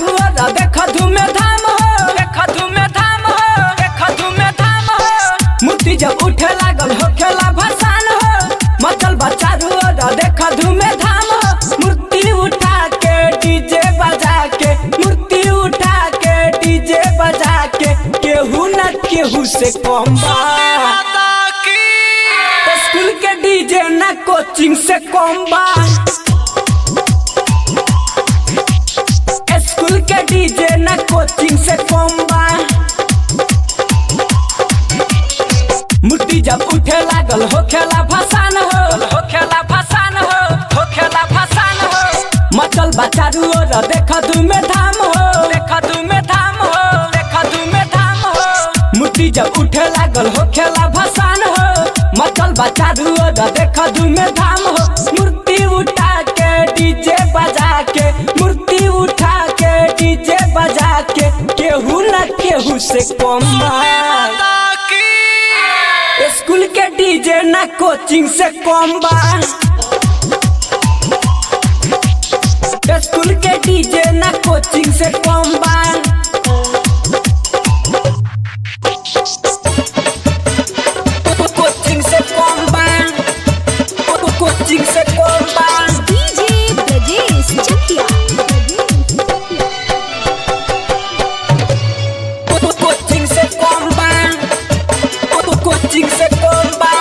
ओर देख धूमे धाम हो देख धूमे धाम हो देख धूमे धाम हो मूर्ति जब उठे लागल हो खेला भसान हो मचल बचारू ओर देख धूमे धाम हो मूर्ति उठा के डीजे बजा के मूर्ति उठा के डीजे बजा के केहू न केहू से कम बा स्कूल के डीजे ना कोचिंग से कम बा स्कूल के डीजे ना कोचिंग से कम बा मूर्ति जब उठे लागल हो खेला भसान हो हो खेला भसान हो हो खेला भसान हो मचल बचारू ओर देख धूमे धाम हो देख धूमे धाम हो देख धूमे धाम हो मूर्ति जब उठे लागल हो खेला भसान हो मचल बचारू ओर देख धूमे धाम हो मूर्ति उठा के डीजे बजा के मूर्ति उठा के डीजे बजा के केहू न केहू से कम बा स्कूल के डीजे ना कोचिंग से कम बा स्कूल के डीजे ना कोचिंग से कम बा कोचिंग से कम बा कोचिंग से कम बा डीजे ब्रजेश चकिया कोचिंग से कम बा कोचिंग से कम बा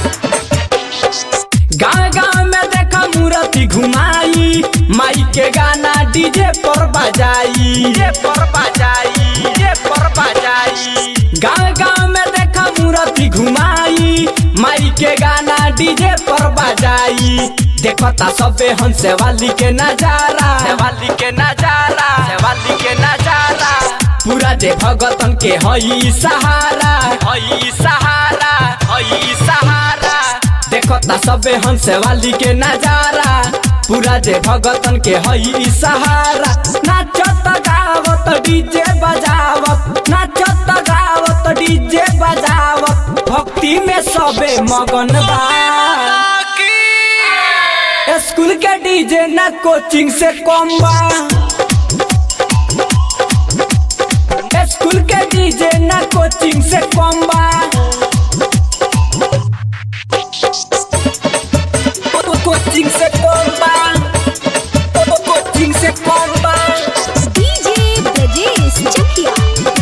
गाँव गाँव में देखा मूर्ति घुमाई माई के गाना डीजे पर बजाई डीजे पर बजाई डीजे पर बजाई गाँव गाँव में देखा मूर्ति घुमाई माई के गाना डीजे पर बजाई देखता सबे हंसे वाली के नजारा वाली के नजारा वाली के नजारा पूरा जे भगतन के हई सहारा हई सहारा हई सहारा देखता सबे हंसे वाली के नजारा पूरा जे भगतन के हई सहारा नाचत गावत डीजे बजावत नाचत गावत डीजे बजावत भक्ति में सबे मगन बा स्कूल के डीजे ना कोचिंग से कम बा स्कूल के डीजे ना कोचिंग से कम बा कोचिंग से कम बा कोचिंग से कम बा डीजे ब्रजेश चकिया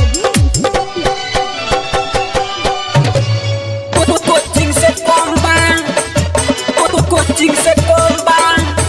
कोचिंग से कम बा कोचिंग से कम बा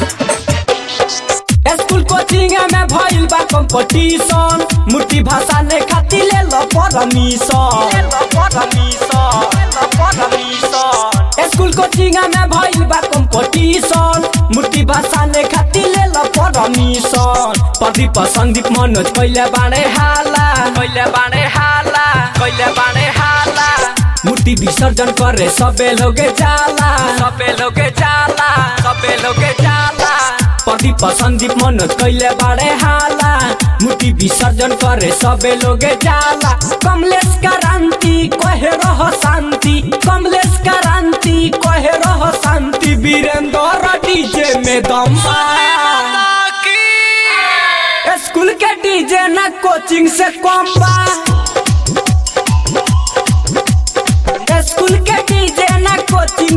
स्कूल कोचिंग में भइल बा कंपटीशन मूर्ति भाषा ने खातिर ले लो परमिशन ले लो परमिशन ले लो परमिशन स्कूल कोचिंग में भइल बा कंपटीशन मूर्ति भाषा ने खातिर ले लो परमिशन प्रदीप संदीप मनोज कइले बाणे हाला कइले बाणे हाला कइले बाणे हाला मूर्ति विसर्जन करे सबे लोगे जाला सबे लोगे जाला सबे लोगे जाला प्रदीप संदीप मनोज कैले बाड़े हाला मूर्ति विसर्जन करे सबे लोगे जाला कमलेश क्रांति कहे रह शांति कमलेश क्रांति कहे रह शांति वीरेंद्र डीजे में दम बा स्कूल के डीजे ना कोचिंग से कम बा स्कूल के डीजे ना कोचिंग